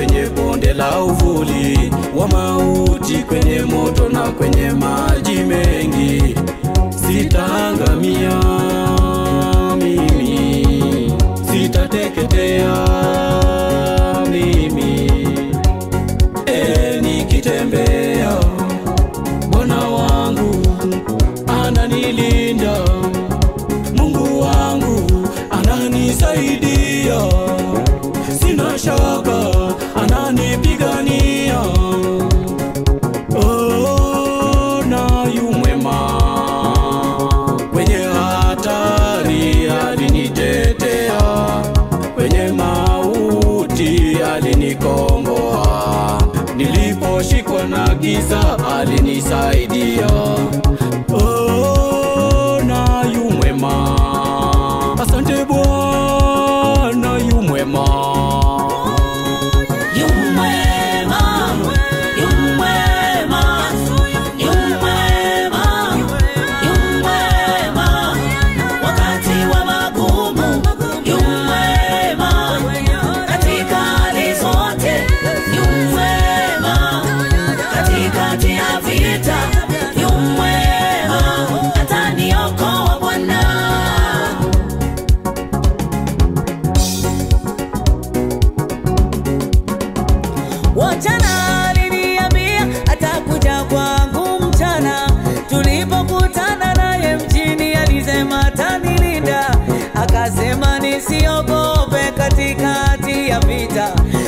kwenye bonde la uvuli wa mauti, kwenye moto na kwenye maji mengi, sitaangamia mimi, sitateketea mimi. E, nikitembea Bwana wangu ananilinda, Mungu wangu ananisaidia, sina shaka ananipigania. Oh, na yu mwema kwenye hatari alinitetea, kwenye mauti alinikomboa, niliposhikwa na giza alinisaidia. Oh, na yu mwema, asante Bwana yu mwema. Yu mwema, yu mwema, yu mwema, yu mwema. Wakati wa magumu, yu mwema. Katika hali zote, yu mwema. Katikati ya vita, yu mwema. Ataniokoa Bwana. Wachana aliniambia atakuja kwangu mchana, tulipokutana naye mjini alisema atanilinda, akasema nisiogope katikati ya vita,